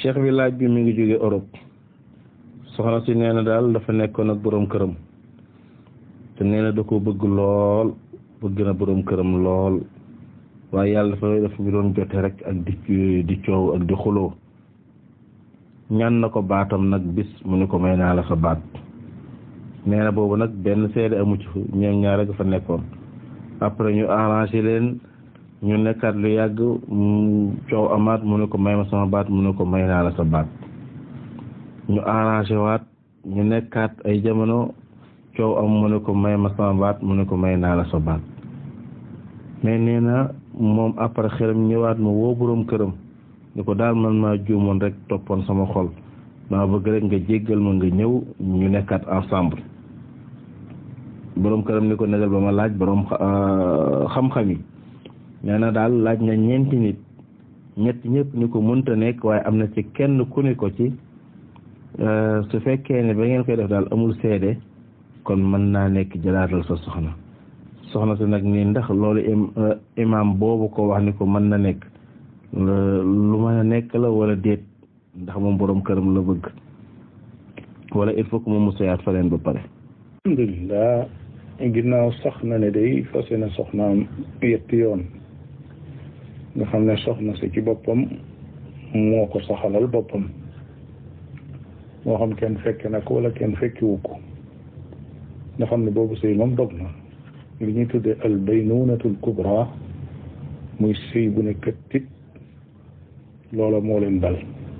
cheikh bi laaj bi mi ngi jóge Europe soxna si nee na daal dafa nekkoon ak boroom këram te nee na da ko bëgg lool bëgg na boroom këram lool waaye yàlla dafa dafa bi doon jote rek ak di di coow ak di xuloo ñaan na ko baatam nag bis mu ni ko may naa la sa baat nee na boobu nag benn seede amu ci ñoom ñaar rek fa nekkoon après ñu arrangé leen ñu nekkaat lu yàgg coow amaat mu ne ko may ma sama baat mu ne ko may naa la sa baat ñu arrangé waat ñu nekkaat ay jamono coow am mu ne ko may ma sama baat mu ne ko may naa la sa baat mais nee na moom après xelam ñëwaat ma woo boroom këram ni ko daal man maa juumoon rek toppoon sama xol dama bëgg rek nga jéggal ma nga ñëw ñu nekkaat ensemble boroom këram ni ko negal ba ma laaj boroom xam-xam yi nee na daal laaj na ñeenti nit ñett ñëpp ni ko mënta nekk waaye am na ci kenn ku ni ko ci su fekkee ne ba ngeen koy def daal amul seede kon mën naa nekk jëlaatal sa soxna soxna si nag nii ndax loolu imam boobu ko wax ni ko mën na nekk lu mën a nekk la wala déet ndax moom boroom këram la bëgg wala il faut que moom mu seyaat fa leen ba pare alhamdulilah ginnaaw sax na ne day fase na soxnaam yetti yoon nga xam ne soxna si ci boppam moo ko saxalal boppam moo xam kenn fekke na ko wala kenn fekkiwu ko nga xam ne boobu sëy moom dog na li ñuy tuddee al baynunatul kubra muy sëy bu ne këttit loola moo leen dal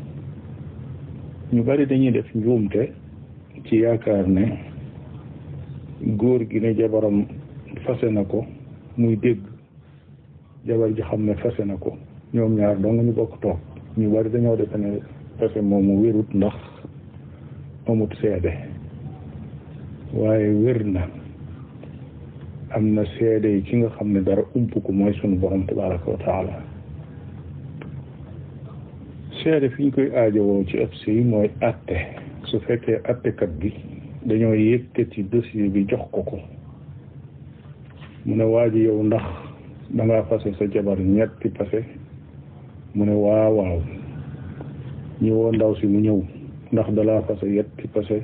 ñu bari dañuy def njuumte ci yaakaar ne góor gi ne jabaram fase na ko muy dégg jabar ji xam ne fase na ko ñoom ñaar dong ñu bokk toog ñu bari dañoo defe ne fase moomu wérut ndax amut seede waaye wér na am na seede yi ki nga xam ne dara ump ko mooy sunu borom tabaraka wa taala seede fi ñu koy aajowoo ci ëpp si mooy atte su fekkee attekat bi dañoo yëkkati dossier bi jox ko ko mu ne waa ji yow ndax dangaa fase sa jabar ñetti pase mu ne waaw waaw ñu woo ndaw si mu ñëw ndax dalaa fase yetti pase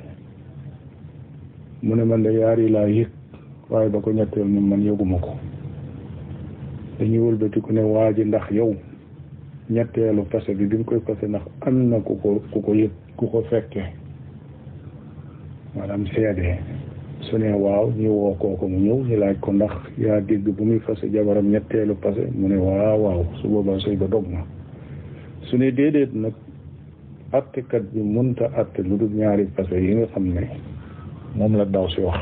mu ne man de yaar yi laa yëg waaye ba ko ñetteel ni man yëguma ko dañuy wëlbati ku ne waa ji ndax yow ñetteelu pase bi bi mu koy pase ndax am na ku ko ku ko yëg ku ko fekkee maanaam seede su ne waaw ñu woo kooku mu ñëw ñu laaj ko ndax yaa dégg bu muy fase jabaram ñetteelu pase mu ne waaw waaw su boobaa sëy ba dog na su ne déedéet nag attekat bi mënta atte lu dul ñaari pase yi nga xam ne moom la daw si wax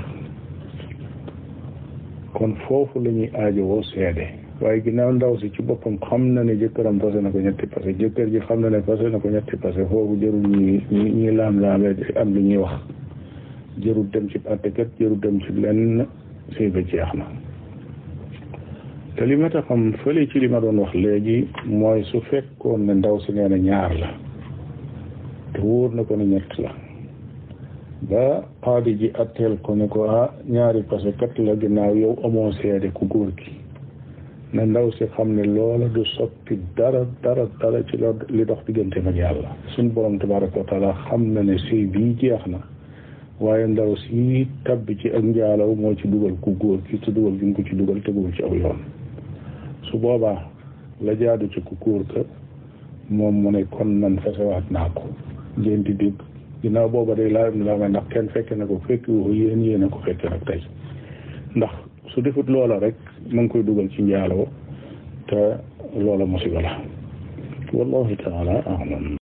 kon foofu la ñuy aajowoo seede waaye ginnaaw ndaw si ci boppam xam na ne jëkkëram fase na ko ñetti pase jëkkër ji xam na ne fase na ko ñetti pase foofu jërul ñi ñi laam-laamee am lu ñuy wax jërul dem ci attekat jërul dem ci lenn sëy ba jeex na te li ma ta xam fële ci li ma doon wax léegi mooy su fekkoon ne ndaw si nee na ñaar la te wóor na ko ne ñett la ba xaadi ji atteel ko ne ko ah ñaari pase kat la ginnaaw yow amoo seede ku góor gi na ndaw si xam ne loola du soppi dara dara dara ci li dox diggante ak yàlla suñ borom tabaraka wa taala xam na ne sëy bii jeex na waaye ndaw si tabbi ci ak njaalaw moo ci dugal ku góor ki te dugal gi mu ko ci dugal teguwul ci aw yoon su boobaa la jaadu ci ku góor ka moom mu ne kon man fasewaat naa ko ngeen di dégg ginnaaw booba day laa la may ndax kenn fekke na ko fekk woo yéen yéen a ko fekke nag tey ndax su defut loola rek ma ngi koy dugal ci njaaloo te loola musiba la wallahu taala alam